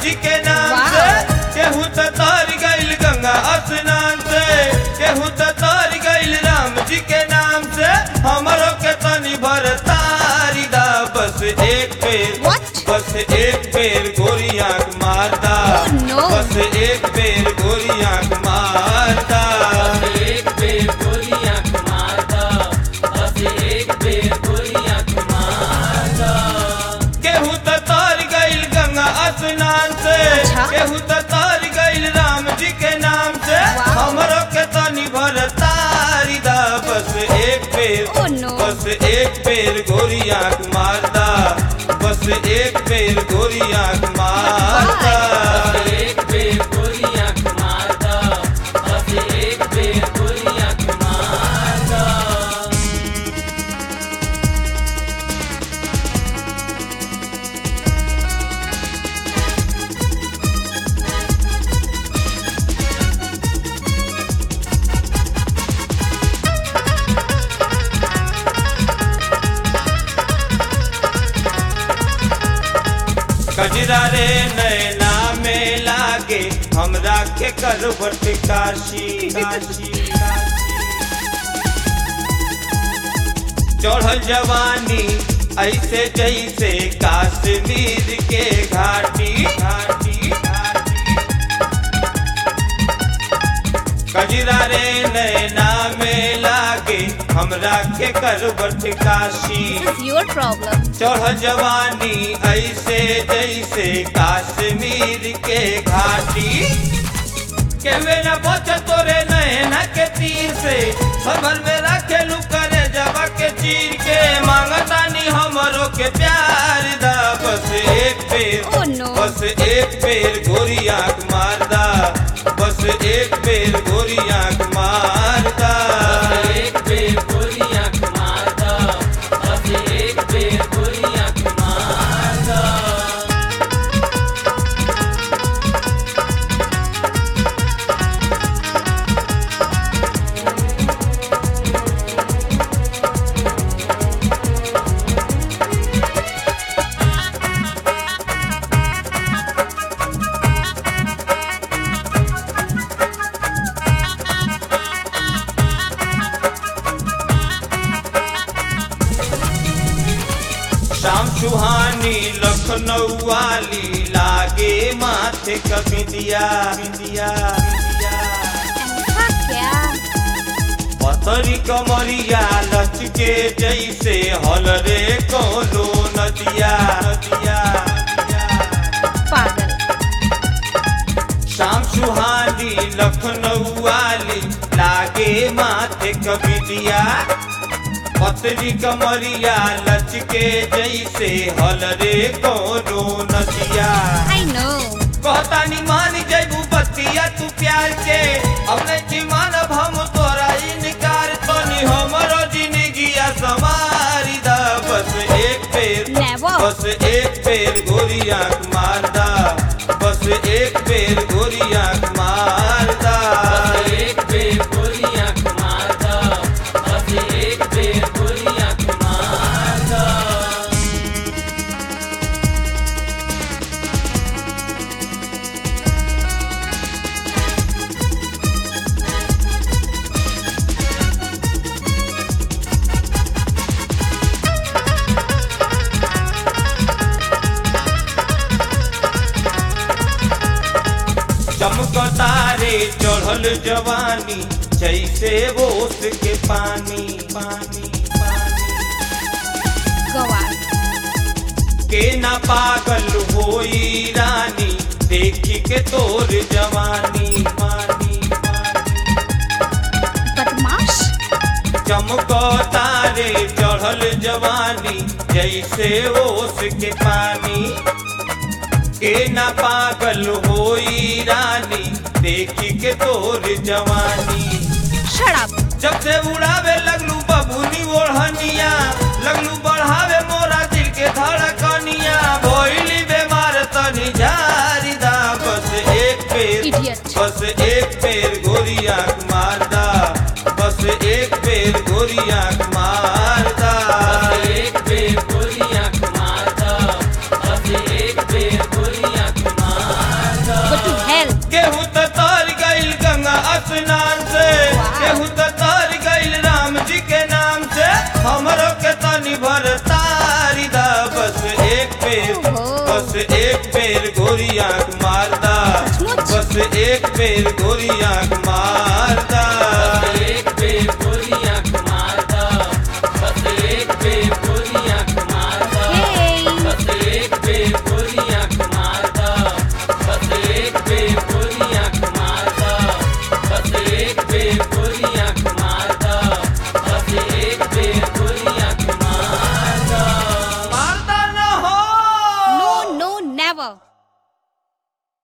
जी के नाम वाह। से केहू त तार गइल गंगा स्नान से केहू त तार गइल राम जी के नाम से हमरो के तनी भर तारी दा बस एक पेर What? बस एक पेर गोरी आंख मारदा Oh, no. बस एक पेर गोरी आंख मारदा एक बेर गोली आंख मारदा बस एक बेर गोली आंख मारदा केहू त तार गइल गंगा स्नान से अच्छा। केहू त तार गइल राम जी के नाम से वाह। हमरो के तनी भर तारी दा बस एक पेर Oh, no. बस एक पेर गोरी आंख मारदा बस एक पेर गोरी आंख मारदा एक बेर गोली आंख मारदा बस एक बेर गोली आंख मारदा कजरा रे नैना में लागे हमरा के करवट काशी काशी चढ़ल जवानी ऐसे जैसे काश्मीर के घाटी घाटी घाटी कजरा रे नैना में लागे हमरा के करवट Kashi This is your problem. चढ़ जवानी ऐसे जैसे काश्मीर के घाटी केवे न बच तोरे नैना के तीर से संभल में रखे लू करे जबा के चीर के मांगतानी हमरो के प्यार दा बस एक पेर Oh, no. बस एक पेर गोरी आंख मारदा बस एक पेर गोरी आंख मारदा एक बेर गोली आंख मारदा बस एक बेर गोली आंख मारदा शाम सुहानी लखनऊ वाली लागे माथे कबिंदिया बिंदिया ऐसा क्या पतरी कमरिया लचके जैसे हल रे कोनो नदिया नदिया पागल शाम सुहानी लखनऊ वाली लागे माथे कबिंदिया पतरी कमरिया लचके जैसे हल रे कोनो नदिया आई नो कहता नी मान जैबू बतिया तू प्यार के अब नहीं मानब हम तोरा इनकार तनी हमरो जिंदगिया सवारी दा बस एक पेर Never. बस एक पेर गोरी आंख मारदा बस एक पेर गोरी आंख मारदा एक बेर गोली आंख मारदा बस एक बेर गोली आंख मारदा चमकतारे चढ़ल जवानी जैसे बोस के पानी पानी पानी गवार के ना पागल होई रानी देखी के तोर जवानी मानी मानी बदमाश चमको तारे चढ़ल जवानी जैसे ओस के पानी के ना पागल होई रानी देखी के तोर जवानी शराब जब से उड़ावे लगलू बबूनी ओढ़निया लगलू बढ़ावे मोरा दिल के धड़कनिया भोइली बेमार तनी झारी दा बस एक पेर Idiot. बस एक पेर गोरी आंख मारदा बस एक पेर गोरी आंख मारदा एक बेर गोली आंख मारदा बस एक बेर गोली आंख मारदा बस एक बेर गोरी आंख मार